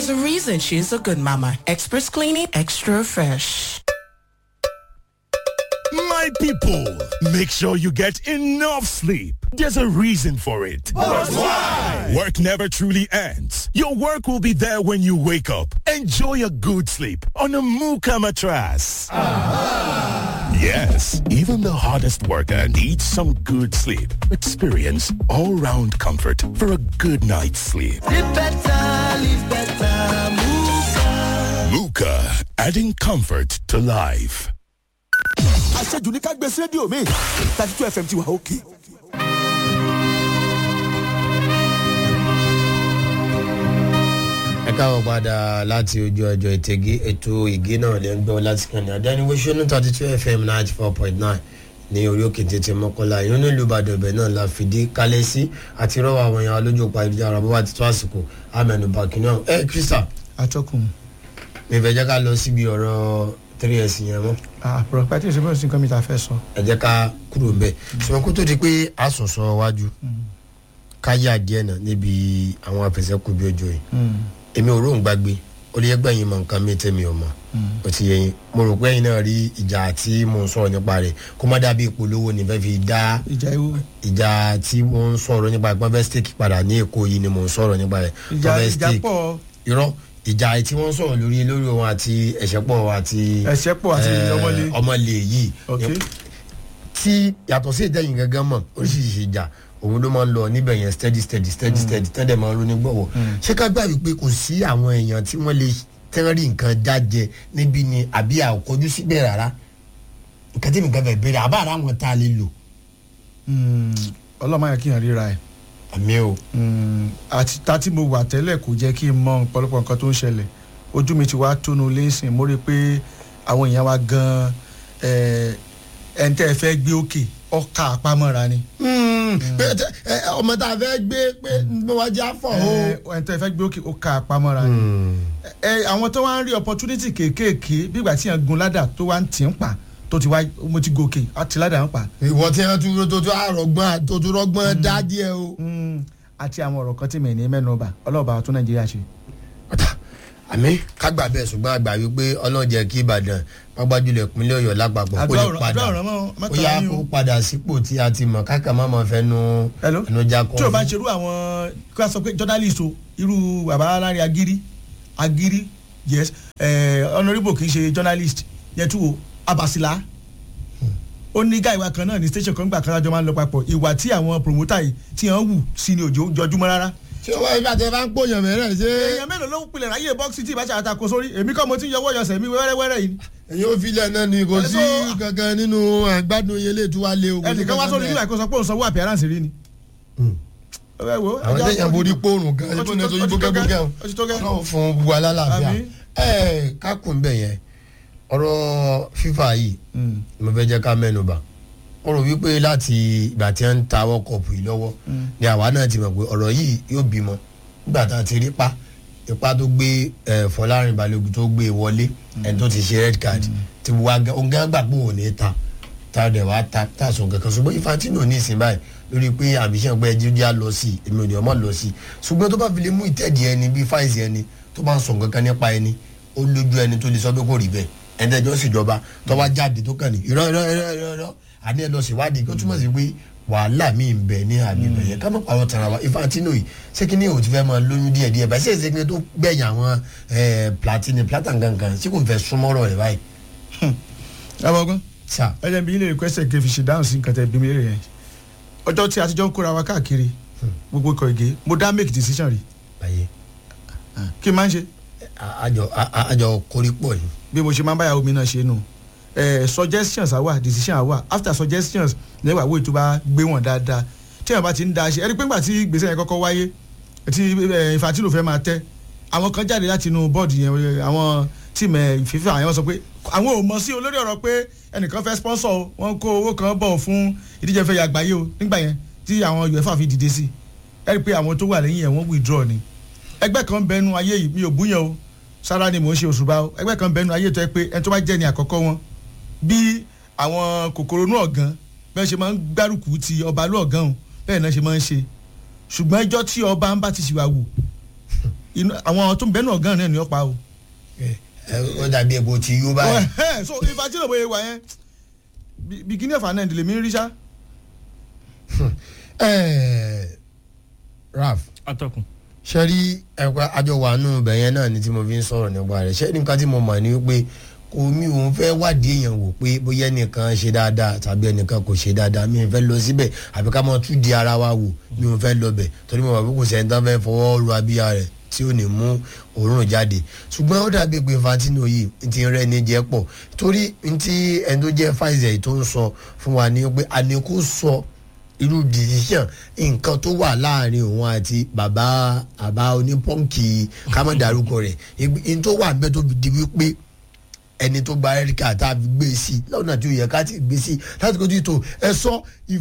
There's a reason she's a good mama. Express cleaning, extra fresh. My people, make sure you get enough sleep. There's a reason for it. But why? Work never truly ends. Your work will be there when you wake up. Enjoy a good sleep on a Muka mattress. Yes, even the hardest worker needs some good sleep. Experience all-round comfort for a good night's sleep. Live better, live better, Muka. Muka, adding comfort to life. àṣejù ní ká gbé sí rédíò mi thirty two fm ti wà òkè. ẹ káwọ padà láti ojú ọjọ ìtẹgé ètò ìgé náà lè ń gbọ láti kàn ní àdániwéṣọnù thirty two fm ninety four point nine ní orí òkè tètè mọ́kànlá ìyọ́n nílùú ìbàdàn ibẹ̀ náà la fìdí kálẹ̀ sí àti rọ́wọ́ àwọn èèyàn alójú òpá ìdíjára bó bá ti tó àsìkò amẹnubà kìnìún ẹ krista. atọ́kùn. mi fẹ́ jẹ́ ká lọ síbi ọ̀rọ̀ three s yẹn mọ́. àpòrò pàtí ìṣẹ́fẹ́ sí nǹkan mi ta fẹ́ sọ. ẹ jẹ́ ká kúrò ń bẹ̀ ṣùgbọ́n kó tó di pé a sọ̀sọ̀ wájú ká yà díẹ̀ náà níbi àwọn afẹsẹ̀kù bí ojú yìí èmi ò róun gbàgbé ó lè gbẹ̀yìn mọ nǹkan mi tẹ́mi ò mọ̀ ó ti yẹyin mo rò pé ẹ̀yin náà rí ìjà tí mò ń sọ̀rọ̀ nípa rẹ̀ kó má dàbí ìpolówó ní fẹ́ẹ́ fi dá ìjà ewu. ìjà tí mò ń sọ̀rọ̀ nípa ìpọ́n fẹ́ steak padà ní èkó yìí ni mò ń sọ̀rọ̀ nípa rẹ̀ ìjà ìjà pọ̀ irọ́ ìjà tí wọ́n sọ̀rọ̀ lórí lórí wọn àti ẹ̀ṣẹ̀pọ̀ àti ẹ̀ṣẹ̀pọ̀ àti ọmọlé ọmọlé yìí ok tí yàtọ̀ sí ìdẹ́yìn gángan mọ̀ oríṣiríṣi ìjà òun ló máa ń lọ níbẹ̀ yẹn steady steady steady steady tẹ́lẹ̀ máa ń ronú gbọ̀wọ̀ ṣé ká gbà wípé kò sí àwọn èèyàn tí wọ́n lè tẹ́rì nǹkan jájẹ níbi ni àbí àkọjú síbẹ̀ rárá nǹkan tí nǹkan fẹ́ bẹ̀rẹ̀ àbá ara wọn tá a lè lò. ọlọ́mọ yẹn kí n ríra ẹ̀. àmì o. àti ta tí mo wà tẹ́lẹ̀ kò jẹ́ kí n mọ ọ̀pọ̀lọpọ̀ nǹkan tó ń ṣẹlẹ̀ ojú mi ti wá tónu lẹ́sìn mo rí i pé àwọn èèyàn wa gan-an ẹ̀ ń tẹ́ ẹ fẹ́ gbé òkè ọkà àpamọ́ra ni. ọmọ tá a fẹ́ gbé pé mo wá jẹ́ àfọ̀ o. ẹ̀ ń tẹ́ ẹ fẹ́ gbé òkè ọkà àpamọ́ra ni. àwọn tó wá ń rí opportunity kéékèèké bí ìgbà tí yẹn gun ládà tó wá ń tì ń pa tó ti wá mo ti gòkè àti ládà ń pa. ìwọ tí wọn tún tó tún àrọgbọn tó tún rọgbọn dá díẹ o. àti àwọn ọ̀rọ̀ kan tí mi ní mẹ́nu ọba ọlọ́ọ̀bà tó nàìjíríà ṣe. àmì kágbà bẹ́ẹ̀ ṣùgbọ́n àgbà wípé ọlọ́jẹ̀ kí ìbàdàn pápájúlẹ̀ ìpínlẹ̀ ọ̀yọ́ lápapọ̀ kó lè padà ó yá kó padà sípò tí a ti mọ̀ káka má mọ̀ fẹ́ nu ẹnu já kọ́. tí o bá ń ṣerú àwọn kí wàá sọ pé journalist o irú bàbá alárin agiri agiri yes honourable kì í ṣe journalist yẹn tú o abasila ó ní gáà ìwà kan náà ní station kan gbà kan lájọ máa ń lọ papọ̀ ìwà tí àwọn promoter yìí tí wọ́n wù sí ni òjò jọjúmọ́ rárá. ṣé wọ́n ibà tẹ bá ń pòyàn mẹ́rẹ̀ ṣé. èèyàn mélòó ló ń pilẹ̀ ráyè bọ́ọ̀sì tí ìbáṣà àtakò sórí èmi kọ́ mo ti ń yọwọ́ yọsẹ̀ mi wẹ́rẹ́wẹ́rẹ́ yìí. èyí ò filẹ̀ náà ni kò sí kankan nínú àgbàdo yẹlé tí wàá lé o. ẹnìkan wá sórí nígbà kó sọ pé òun sanwó appearance rí ni. àwọn tẹ̀yàn borí pòrùn gan ẹni tó ní ẹjọ́ yíbo gẹ́gẹ́ náà fún gbogbo alálàáfíà ẹ̀ kákùn bẹ̀ yẹn ọ̀rọ̀ fífà yìí mo fẹ́ jẹ́ ká mẹ́nu bà ó rò wípé láti ìgbà tí wọ́n ń ta world cup yìí lọ́wọ́ ni àwa náà ti mọ̀ pé ọ̀rọ̀ yìí yóò bímọ nígbà tá a ti rí pa ipa tó gbé fọlárin balógun tó gbé wọlé ẹni tó ti ṣe red card ti wá ọgá gbà pé òun ní ta tá a dẹ̀ wá ta tá a sọ kankan ṣùgbọ́n infantino ní ìsìn báyìí lórí pé àbíṣẹ́ pé ẹjẹ́ díà lọ sí èmi ò ní ọmọ lọ sí ṣùgbọ́n tó bá fi lè mú ìtẹ́ẹ̀dì ẹni bíi fáìsì ẹni tó bá ń sọ kankan nípa ẹni ó lójú ẹni tó lè sọ pé kò rí bẹ́ẹ̀ ẹ̀ńtẹ́jọ́ síjọba tó bá jáde tó kàn ní irọ́ irọ́ irọ́ irọ́ àní ẹ lọ síwádìí kó túmọ̀ sí pé wàhálà mi ń bẹ ní àgbègbè yẹn ká má pàrọ̀ tara wa infantino yìí ṣé kí ni o ti fẹ́ máa lóyún díẹ̀ díẹ̀ báyìí ṣé èsì kí ni tó gbẹ̀yìn àwọn platini platan gangan ṣé kò fẹ́ súnmọ́rọ̀ rẹ̀ báyìí. abọ́gbọ́n ẹ jẹ́ bí ilé ìkwẹ́sẹ̀ kí n fi ṣe dáhùn sí nǹkan tẹ̀ bí mi lè yẹn ọjọ́ tí a ti jọ ń kóra wa káàkiri gbogbo ikọ̀ ìgé mo dá make decision rí kí n máa ń ṣe. àjọ àjọ korípọ̀ ni. bí mo ṣe máa ń báyàwó mi náà ṣe nù eh, suggestions àwa decision àwa after suggestions lẹ́wà wo ìtura gbé wọn dáadáa tí wọn bá ti ń da ṣe ẹni pé ńgbà tí gbèsè yẹn kọ́kọ́ wáyé tí infantino fẹ́ máa tẹ́ àwọn kan jáde láti inú bọ́ọ̀dù yẹn àwọn tíìmù fífa àwọn sọ pé àwọn ò mọ̀ sí olórí ọ̀rọ̀ pé ẹnìkan fẹ́ sponsor o wọ́n kó owó kan bọ̀ fún ìdíje fẹ́ yàgbáyé o nígbà yẹn tí àwọn uefa fi dìde sí ẹni pé àwọn tó wà lẹ́yìn yẹn wọ́n withdraw ni ẹgbẹ́ kan bẹnu ayé yìí mi ò búyàn o sára ni mò ń ṣe òṣùbà o ẹgbẹ́ kan bẹnu ayé tó yẹ pé ẹni tó bá jẹ́ ni àkọ́kọ́ wọn bí àwọn kòkòrò inú ọ̀gán bẹ́ẹ̀ ṣe máa ń gbárùkù ti ọba lú ọ̀gán o bẹ́ẹ̀ náà ṣe máa ń ṣe ṣùgbọ́n ẹjọ́ tí ọba ń bá ti ṣìwà wù inú àwọn tó ń bẹ́ẹ̀ náà gan náà ni ó pa o. ẹ ó dàbí epo ti yó báyìí. Ẹ, so Infantino bóyá wà yẹn bí- beginning of an end lèmi ń rí sá. ẹ raf atọ́kùn. sẹ́rí ẹ̀kọ́ àjọ wà nù bẹ̀yẹn náà ni tí mo fi ń sọ̀rọ̀ nípa rẹ̀ sẹ́rí nǹkan tí mo mọ̀ ni wípé kò mí òun fẹ́ wádìí èèyàn wò pé bóyá ẹnìkan ṣe dáadáa tàbí ẹnìkan kò ṣe dáadáa mi ò fẹ́ lọ síbẹ̀ àbí ká máa tún di ara wa wò mi ò fẹ́ lọ bẹ̀ torí mo mọ̀ pé kò sẹ́ni tán fẹ́ fọwọ́ ru abíyá rẹ̀ tí ò ní mú òórùn jáde ṣùgbọ́n ó dàbí pé Infantino yìí ti rẹ́ ní jẹ́ pọ̀ torí ntí ẹni tó jẹ́ Pfizer tó ń sọ fún wa ni pé àní kò sọ irú decision nǹkan tó wà láàrin òun àti bàbá àbá onípọ́ǹkì kámọ́dárúkọ rẹ̀ n tó wà bẹ́ẹ̀ tó fi di wípé ẹni tó gba ẹríkà tá a fi gbé sí i lọ́nà tí ó yẹ ká ti gbé sí i láti kojú tó ẹ sọ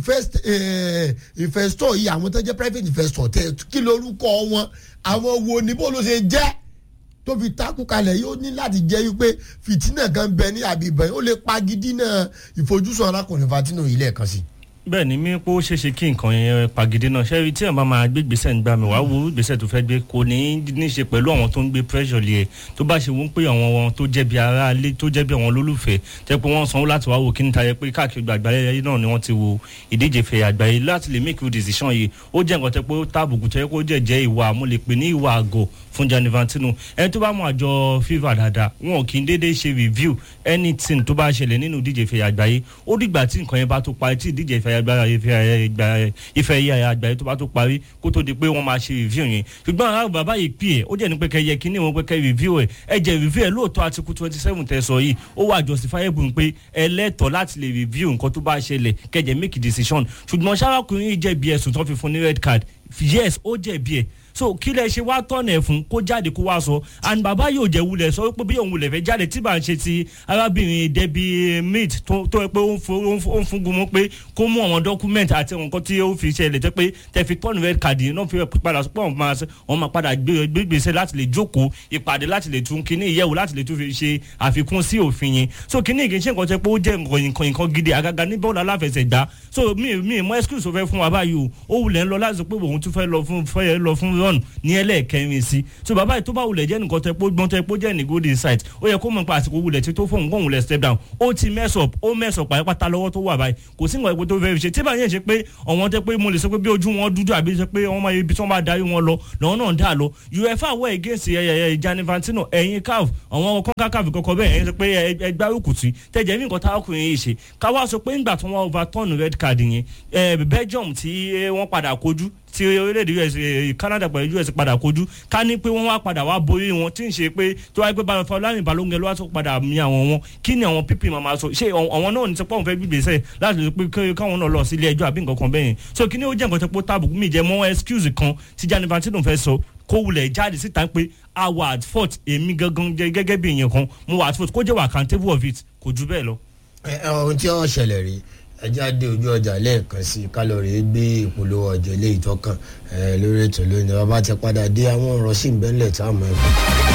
investor yìí àwọn tó jẹ́ private investor tẹ kí lorúkọ wọn àwọn wo ni bó ló ṣe jẹ́ tó fi takú kalẹ̀ yóò ní láti jẹ́ wípé fìtínà kan bẹ ní àbíbẹ̀ ó lè pagidí náà ìfojúsùn arákùnrin Infantino yìí lẹ́ẹ̀kan sí i bẹ́ẹ̀ ni mi pé ó ṣeéṣe kí nǹkan yẹn pàgídé náà ṣé tí èèyàn bá máa gbé gbèsè ń gbà mí wàá wo gbèsè tó fẹ́ gbé kò ní ní ṣe pẹ̀lú àwọn tó ń gbé pressure lé ẹ̀ tó bá ṣe wọ́n pé àwọn wọn tó jẹ́ bí ará ilé tó jẹ́ bí àwọn olólùfẹ́ tẹ́ pé wọ́n sanwó láti wá wò kí n ta yẹ pé káàkiri gbogbo àgbáyé yìí náà ni wọ́n ti wo ìdíje fẹ̀ àgbáyé láti lè make a decision yìí ó jẹ́ nǹkan tẹ́ pé ó tábùkù tẹ́ kó jẹ́ jẹ́ ìwà mo lè pè ní ìwà àgọ̀ fún Gianni Infantino ẹni tó bá mọ àjọ FIFA dáadáa wọn kì í déédéé ṣe review anything tó bá ṣẹlẹ̀ nínú ìdíje fẹ̀ àgbáyé ó dìgbà tí nǹkan yẹn bá tó parí tí ìdíje fẹ̀ àgbáyé ìfẹ́ yẹ àgbáyé tó bá tó parí kó tó di pé wọ́n máa ṣe review yẹn ṣùgbọ́n àwọn bàbá yìí pè é ó jẹ́ ní pé kẹyẹ kí ni wọ́n pé kẹ́ review ẹ̀ ẹ jẹ́ review ẹ̀ lóòótọ́ article twenty seven tẹ̀ sọ yìí ó wà justifiable pé ẹ lẹ́tọ̀ọ́ láti lè review nǹkan tó bá ṣẹlẹ̀ kẹjẹ make decision ṣùgbọ́n sárákùnrin yìí jẹ̀bi ẹ̀sùn tó fi fún ní red card yes ó jẹ̀bi ẹ̀ so kí lẹ ṣe wá tọ̀nà ẹ̀ fún kó jáde kó wá sọ and bàbá yóò jẹ́ wulẹ̀ sọ pé bí òun wulẹ̀ fẹ́ jáde tí bá ń ṣe ti arábìnrin Debbie Mead tó tó pé ó ń fún gun pé kó mú àwọn document àti nǹkan tí ó fi ṣẹlẹ̀ tẹ́ pé tẹ́ fi tọ́nu red card yìí náà fi padà sọ pé wọ́n máa wọ́n máa padà gbé gbèsè láti lè jókòó ìpàdé láti lè tún kíní ìyẹ̀wò láti lè tún fi ṣe àfikún sí òfin yẹn so kíní kì í ṣe nǹkan tẹ́ pé ó jẹ́ nǹkan nǹkan gidi àgàgà ní bọ́ọ̀lù aláfẹsẹ̀gbá so mi mi mọ excuse tó fẹ́ fún wa báyìí o ó wulẹ̀ ń lọ láti sọ pé òun tún fẹ́ lọ fún fẹ́ lọ fún run ní ẹlẹ́ẹ̀kẹrin sí so bàbá yìí tó bá wulẹ̀ jẹ́ nǹkan tẹ́ pé gbọ́n tẹ́ pé jẹ́ ní good insight ó yẹ kó mọ̀ pé àsìkò wulẹ̀ tí tó fóun kó wulẹ̀ step down ó ti mess up ó mess up pàápàá lọ́wọ́ tó wà báyìí kò sí nǹkan ẹ̀kọ́ tó fẹ́ fi ṣe tí bá yẹn ṣe pé ọ̀wọ́n tẹ́ pé mo lè sọ pé bí ojú wọn dúdú àbí ṣe pé wọ́n máa ibi tí wọ́n bá darí wọn lọ lọ́wọ́ náà dà lọ uefa wọ against Gianni Infantino ẹ̀yin caf àwọn kọ́ńkà caf kọ́kọ́ bẹ́ẹ̀ ẹ̀yin sọ pé ẹgbẹ́ òkùtì tẹ̀jẹ̀ mí nǹkan táwọn yìí ṣe káwá sọ pé ńgbà tí wọ́n overturn red card yẹn Belgium tí wọ́n padà kojú tí orílẹ̀-èdè US Canada pẹ̀lú US padà kojú ká ní pé wọ́n wá padà wá borí wọn tí ń ṣe pé tó wáyé pé Fọlárin Balógun ló wá tó padà mi àwọn wọn kí ni àwọn pp máa sọ ṣé àwọn náà ní sọ pé àwọn fẹ́ gbígbèsè láti lè pé káwọn náà lọ sí ilé ẹjọ́ àbí nǹkan kan bẹ́yẹn so kí ni ó jẹ́ nǹkan tó pé tábùkù mi jẹ́ mọ́ excuse kan tí Gianni Infantino fẹ́ sọ kó wulẹ̀ jáde síta pé a wà at fault èmi gangan gẹ́gẹ́ bí èèyàn kan mo wà at fault kó jẹ́ wà accountable of it kò jù bẹ́ẹ̀ lọ. ohun tí wọ́n ṣẹlẹ̀ rí ẹjẹ́ àdé ojú ọjà lẹ́ẹ̀kan sí kálọ̀rì gbé ìpolówó ọjọ́ ilé ìtọ́kàn lórí ètò lónìí bàbá ti padà dé àwọn ọ̀rọ̀ sí ìbẹ́lẹ̀ táwọn ẹ̀kọ́.